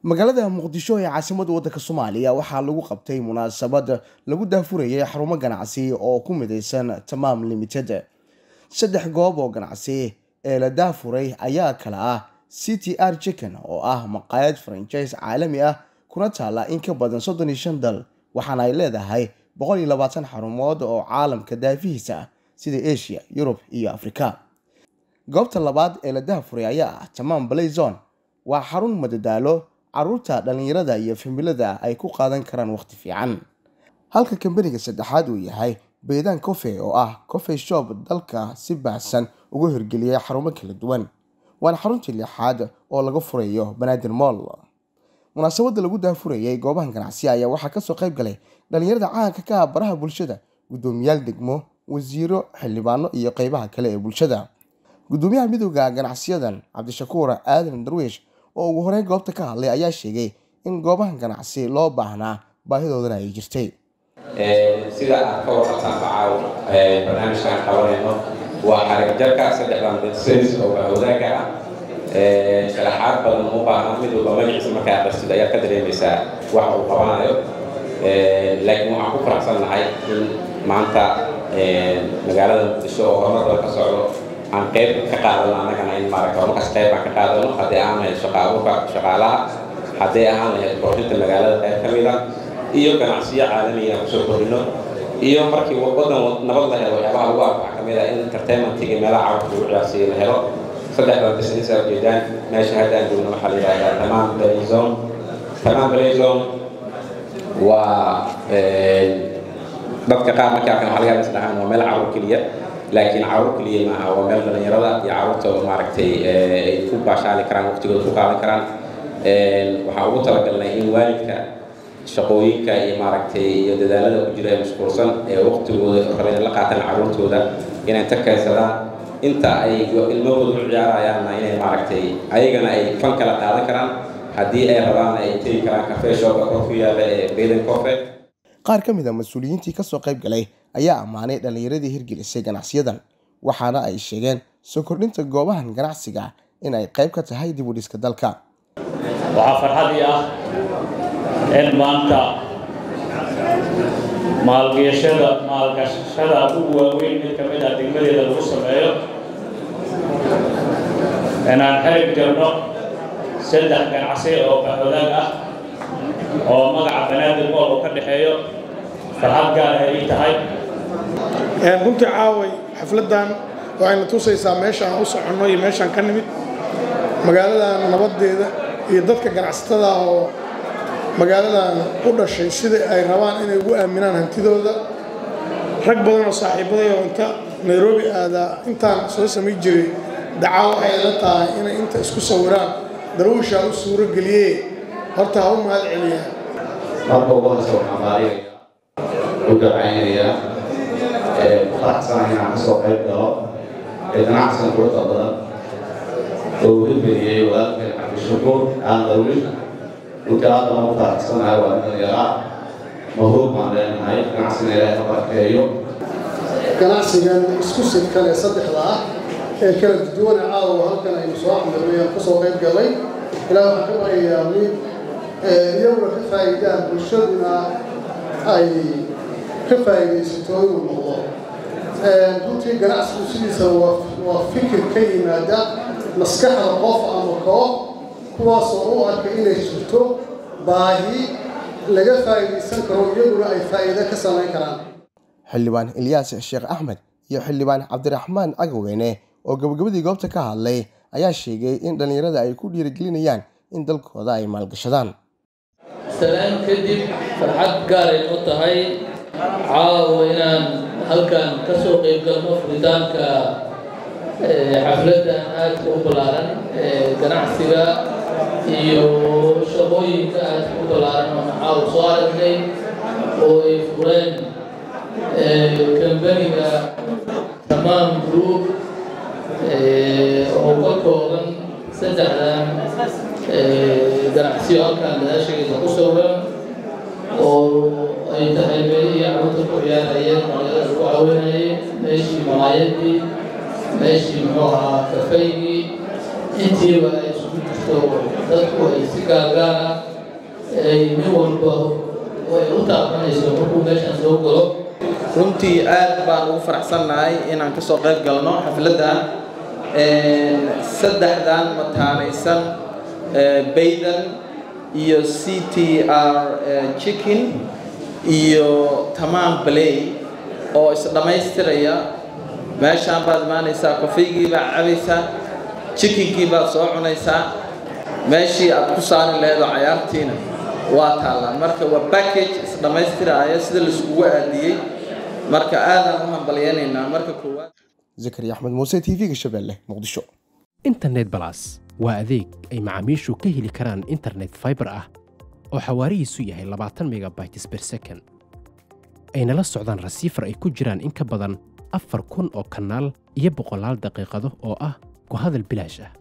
magaalada muqdisho ee caasimada waddanka soomaaliya waxaa lagu qabtay munaasabad lagu daafurayay xarumo ganacsi oo ku midaysan tamaam limited saddex goob oo ganacsi ee la daafuray ayaa kala ah c t r chicken oo ah maqaayad franchise caalami ah kuna taala in ka badan soddon iyo shan dal waxaana ay leedahay boqol iyo labaatan xarumood oo caalamka daafihiisa ah sida asia yurub iyo afrika goobta labaad ee la daafuray ayaa ah tamaam blazon waa xarun madadaalo caruurta dhallinyarada iyo familada ay ku qaadan karaan waqti fiican halka kambaniga saddexaad uu yahay beydaan cofe oo ah cofe shop dalka si baahsan ugu hirgeliyay xarumo kala duwan waana xaruntii lixaad oo laga furayo banaadir moll munaasabadda lagu daafurayay goobahan ganacsi ayaa waxaa kasoo qayb galay dhallinyarada caanka ka ah baraha bulshada guddoomiyaal degmo wasiiro xildhibaano iyo qeybaha kale ee bulshada guddoomiyaha midooda ganacsiyadan cabdishakuur aadan darwiish oo ugu horeyn goobta ka hadlay ayaa sheegay in goobahan ganacsi loo baahnaa baahidoodana ay jirtay sida aad ka warqabtaan bacaaw barnaamijkan qabanayno waa xarig jarka saddexdan bidsays oo bahawdaaga ah sharaxaad badan u baahna mid walba magaciisa markaa aqristid ayaad ka dareemaysaa wax uu qabanayo laakiin waxaan ku faraxsannahay in maanta magaalada muqdisho oo horumar badan ka socdo aan qayb ka qaadano annagana in maaragta horumarkaas qayb aan ka qaadano haddii aan lahayd shaqaabuka shaqaalaha haddii ahaan lahayd qurxinta magaalada qayb ka mid a iyo ganacsiyo caalamiya aan kusoo kordhino iyo markii waddan nabad la helo waxyaabaha lagu arko waxaa ka mid ah in entertainmentiga meelaha carabka lagu ciyaarsiiyo la helo saddexdan business aa ujeedaan meesha hadda aan joogno waxaa la yidhahdaa tamaam blazon tamaam blazon waa dadka qaar markii arkan waxaa laga yaabaa isdhahaan waa meel carruur keliya laakiin carruur keliya maaha waa meel dhallinyarada iyo carruurta maaragtay ay ku baashaali karaan waqtigooda ku qaadan karaan waxaa ugu talagalnay in waalidka shaqooyinka iyo maaragtay iyo dadaalada ku jira ee mashquulsan ee waqtigooda rabeen la qaataan carruurtooda inay ta kaysadaan inta ay ilmahooda u ciyaarayaanna inay maaragtay ayagana ay fan kala qaadan karaan haddii ay rabaan ay tegi karaan kafee shooka kor ku yaala ee baden cofe qaar ka mid a mas-uuliyiintii kasoo qayb galay ayaa ammaanay dhallinyaradii hirgelisay ganacsiyadan waxaana ay sheegeen soo kordhinta goobahan ganacsiga in ay qayb ka tahay dib u dhiska dalka waxaa farxadii ah in maanta maalgashada maalgashada ugu waaweyn mid ka mid ah degmadeeda lagu sameeyo inaan xerig jirno saddex ganacsi oo baxwadaag ah oo magaca banaadir mool uu ka dhexeeyo farxad gaar ay ii tahay runtii caaway xafladdan waxayna tusaysaa meeshaan u soconno iyo meeshaan ka nimid magaaladan nabadeeda iyo dadka ganacsatada oo magaaladan u dhashay sida ay rabaan inay ugu aaminaan hantidooda rag badan oo saaxiibaday oo inta nairobi aadaa intaan soo samay jiray dacaa waxay la tahay inay inta isku sawiraan darwiishaa u suuro geliyee horta ha u mahad celiyaan marka ugu horeysa waxaan baarigaya u ducaynayaa faraxsanahay inaan kasoo qayb galo ee ganacsigan quruxda badan oo uu hirgeliyey walaalkeen cabdishakuur aan darwiish runtii aadana u faraxsanahay waa nin yaraa mahruub baan leenahay ganacsigana ilaahay ka barkeeyo ganacsigan isku sidkale saddexda ah ee kala duwana caawa halkan aynu soo xamirnay aan kasoo qayb galay ilaa waxaan ka barayaa mid iyaguna ka faa'iidaan bulshaduna ay ka faa'iidaysato inuu noqdo runtii ganacsigu sidiisa waa fikir ka yimaada maskaxda qof ama koox kuwaasoo u arka inay jirto baahi laga faa'iidaysan karo iyaguna ay faa'iido ka samayn karaan xildhibaan ilyaas sheekh axmed iyo xildhibaan cabdiraxmaan cagaweyne oo gabagabadii goobta ka hadlay ayaa sheegay in dhallinyarada ay ku dhiirigelinayaan in dalkooda ay maalgashadaan salaan kadib farxad gaaray u tahay caawa inaan halkan ka soo qayb galno furitaanka xafladdan aadka u ballaaran ee ganacsiga iyo shaqooyinka aadka u ballaaran oo caawa soo aragnay oo ay fureen kambaniga tamaam group oo ka kooban saddexdan ganacsiyo halkan gadaasheeda ku sawiran oo ay tahay meelihii carruurta ku ciyaarayeen magaalada lagu caawinayay meeshii malaayadii meeshii muxuu ahaa kafeygii intiiba ay isugu jirto dadku ay si gaagaana ay nin walba ay u taabanayso markuu meeshaan soo galo runtii aad baan ugu faraxsannahay inaan kasoo qayb galno xafladdan saddexdan mataanaysan baydan iyo c t r chicken iyo tamaam baley oo isdhammaystiraya meeshaan baad imaanaysaa kofeygii baad cabaysaa chickenkii baad soo cunaysaa meeshii aad ku saari laheed oo cayaartiina waa taallaa marka waa package isdhammaystiraya sida laiskugu aadiyey marka aadaan u hambalyaynaynaa marka koowaad zakariya axmed muuse t v-ga shabeelle muqdisho internet balas waa adeeg ay macaamiishu ka heli karaan internet fiber ah oo xawaarihiisu yahay labaatan megabytes per second ayna la socdaan rasiifar ay ku jiraan in ka badan afar kun oo kanaal iyo boqolaal daqiiqado oo ah ku hadal bilaash ah